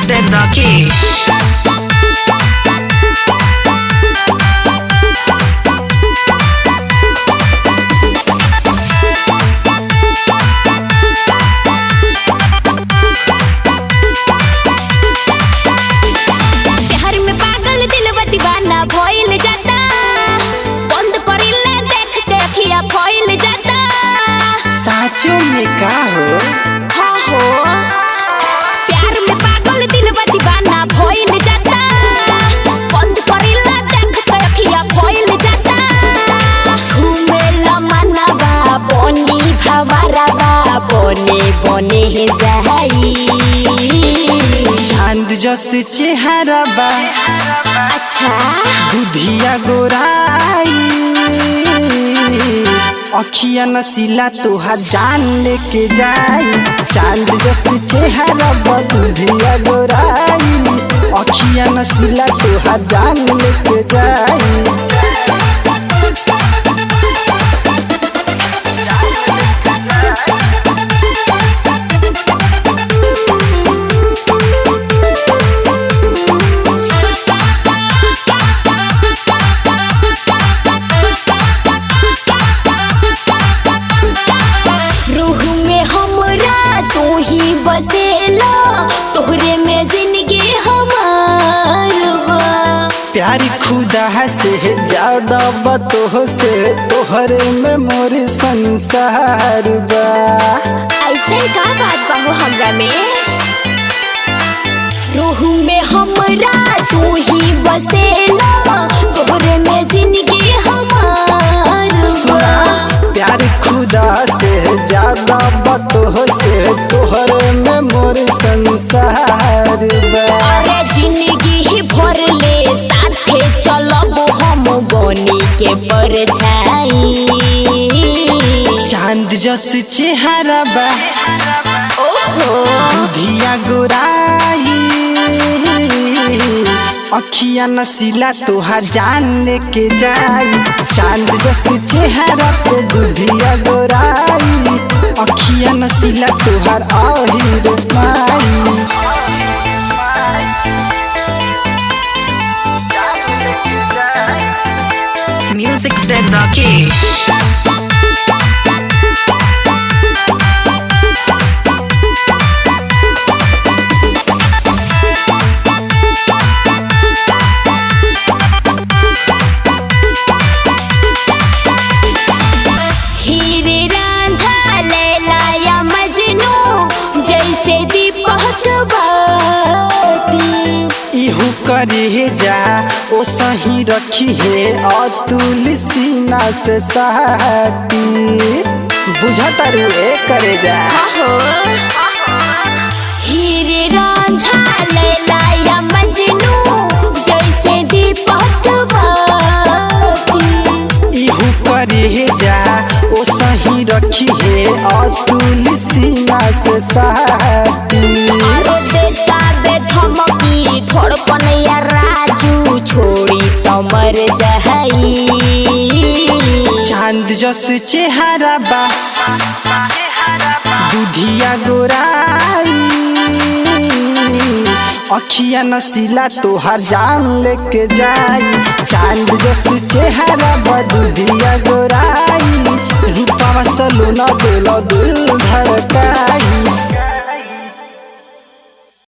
said Rakesh. प्यार में पागल दिलवा दीवाना भइल जाता बंद करिला देख के अखिया फइल जाता साचो में का हो हाँ हो प्यार में पागल दिलवा दीवाना भइल जाता बंद करिला देख के अखिया फइल जाता घुमेला मनवा बनी भवरवा बने बने जाई चांद जस चेहरा बा अच्छा दुधिया गोराई अखिया नसीला तोहा जान लेके जाई चांद जस चेहरा बा दुधिया गोराई अखिया नसीला तोहा जान लेके जाई रूह में हमरा तू ही बसेला तोहरे में जिंदगी हमार बा प्यारी खुदा से ज्यादा बतो से तोहरे में मोर संसार बा ऐसे का बात बा हो हमरा में रूह में हमरा तू ही बसेला तोहरे में जिंदगी हमार बा प्यार खुदा से ज्यादा बतो से तोहरे में मोर संसार बा अरे जिंदगी ही भर ले साथे चलब हम बनी के परछाई चांद जस चेहरा बा ओहो दुधिया गोराई अखिया नसीला तोहा जान लेके जाई चांद जस चेहरा पे दुधिया गोराई अखिया नसीला तोहार आहिर माई Music said Rakesh. हीरे रांझा लैला या मजनू जैसे दीपक बाती इहू करे जा ओ सही रखी है अतुल सीना से साटी बुझता रे करे जा हो हीरे रांझा लैला या मजनू जैसे दीपक बाती इहू करे जा ओ सही रखी है अतुल सीना से साटी अरे बेटा बे धमकी धड़कन या राजू छोड़ी तमर जहई चांद जस चेहरा बा दुधिया गोराई अखिया नसीला तोहार जान लेके जाई चांद जस चेहरा बा दुधिया गोराई रूपावा सलोना दिल दिल धड़का